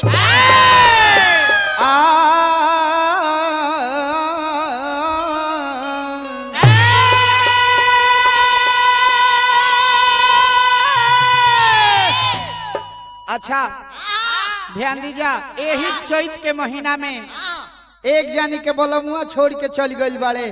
अच्छा ध्यान दीजा यही चैत के महीना में एक जानी के बोलमुआ छोड़ के चल गइल बाड़े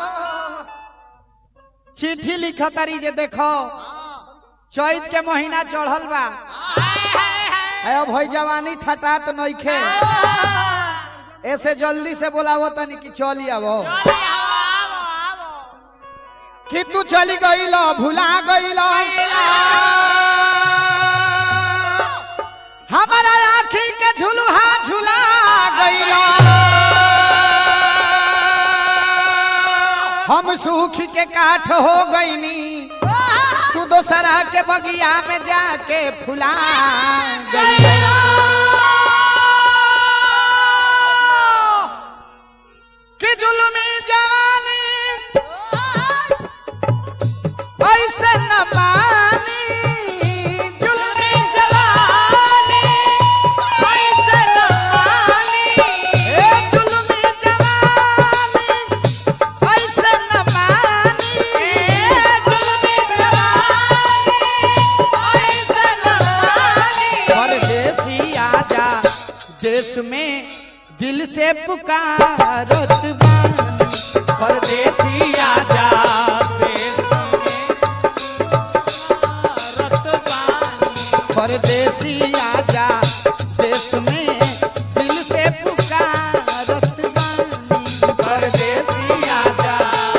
चिट्ठी लिखा तारी जे देखो चैत के महीना चढ़ल बा है अब भई जवानी ठटा तो नइखे ऐसे जल्दी से बोलावो तनी कि चली आवो कि तू चली गईल भुला गईल हमारा आखी के झुलुहा झुला गईल हम सूख के काठ हो गईनी तू दोसरा के बगिया में जाके फुला गईल कि जुलमी जवानी ऐसे न मानी जुलमी जवानी ऐसे न मानी ए जुलमी जवानी ऐसे न मानी ए जुलमी जवानी ऐसे न मानी परदेसी आजा देश में दिल से पुकारत बानी परदेसी आजा देश परदेसी आजा देश में दिल से पुकारत बानी परदेसी आजा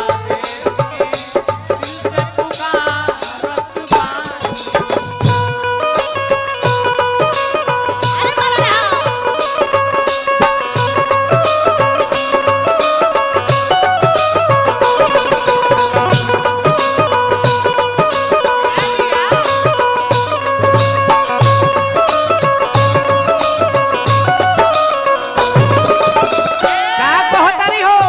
का कहतारी हो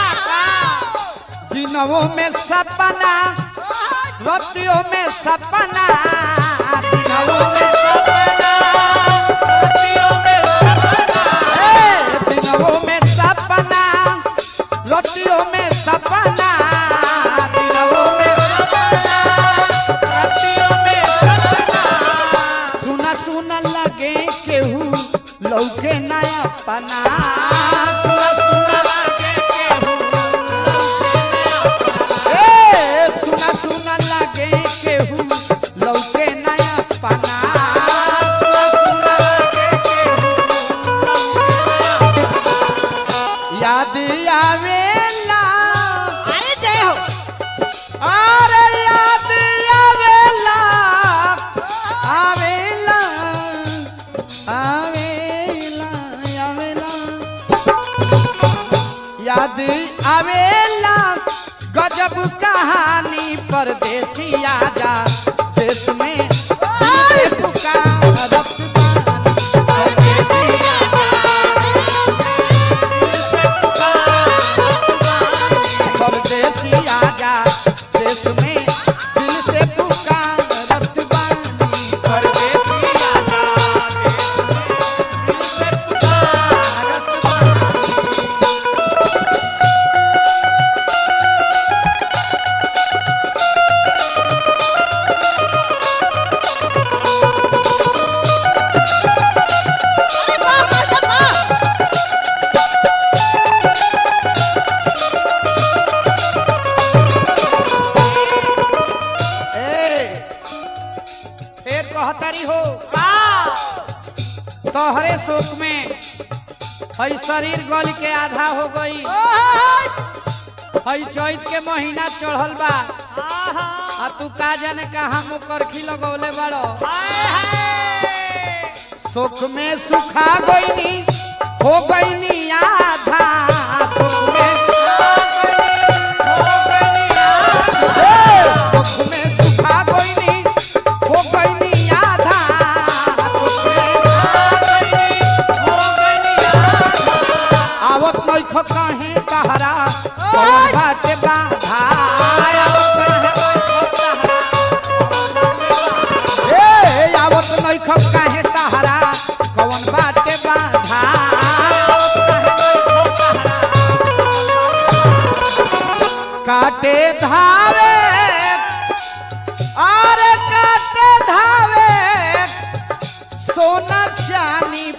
दिनों में सपना रतियों में सपना दिनों में सपना रतियों में सपना ए, दिनों में सपना रतियों में सपना दिनों में सपना रतियों में सपना सुना सुना लगे केहू लौके नया पना सुना सुना लगे केहू ए, सुना सुना लगे केहू लौके नया पना सुना सुना लगे केहू याद आवेला अरे जय हो अरे याद आवेला आवेला आवेला आवेला याद आवेला गजब कहानी परदेसी आजा देश में दिल से पुकारत बानी। परदेसी परदेसी आजा देश में दिल से पुकारत बानी परदेसी आजा देश में दिल से पुकारत बानी अरे वाह वाह वाह ए फिर कहतारी हो तोहरे शोक में हई शरीर गल के आधा हो गई हई चैत के महीना चढ़ल बा आ तू का जाने कहा मुकरखी लगौले बड़ो सुख में सुखा गईनी हो गईनी आधा सुख में सुखा गईनी, हो गईनी आधा। ए, सुख में सुखा गईनी हो गईनी आधा सुख में सुखा गईनी, हो गईनी आधा। आवत नइख कहे तहरा कौन बाटे बाधा आवत नइख तहरा ए आवत नइख काहे तहरा कौन बाटे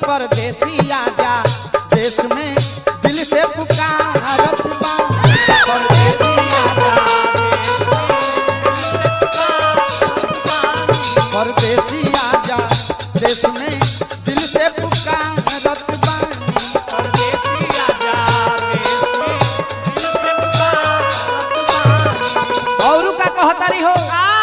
परदेसी आजा देश में दिल से पुकारत बानी परदेसी आजा परदेसी आजा देश में दिल से पुकारत बानी और का कहतारी हो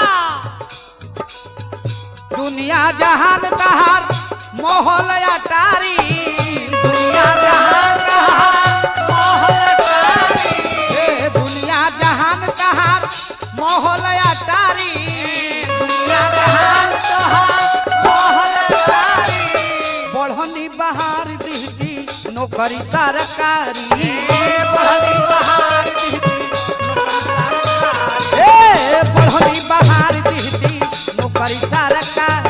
दुनिया जहान कहार मोहल अटारी दुनिया जहान कहार मोहल अटारी ए दुनिया जहान कहार मोहल अटारी दुनिया जहान कहार मोहल अटारी बढ़नी बहार दिहती नौकरी सरकारी बढ़नी बहार दिहती ए बढ़नी बहार दिहती नौकरी सरकारी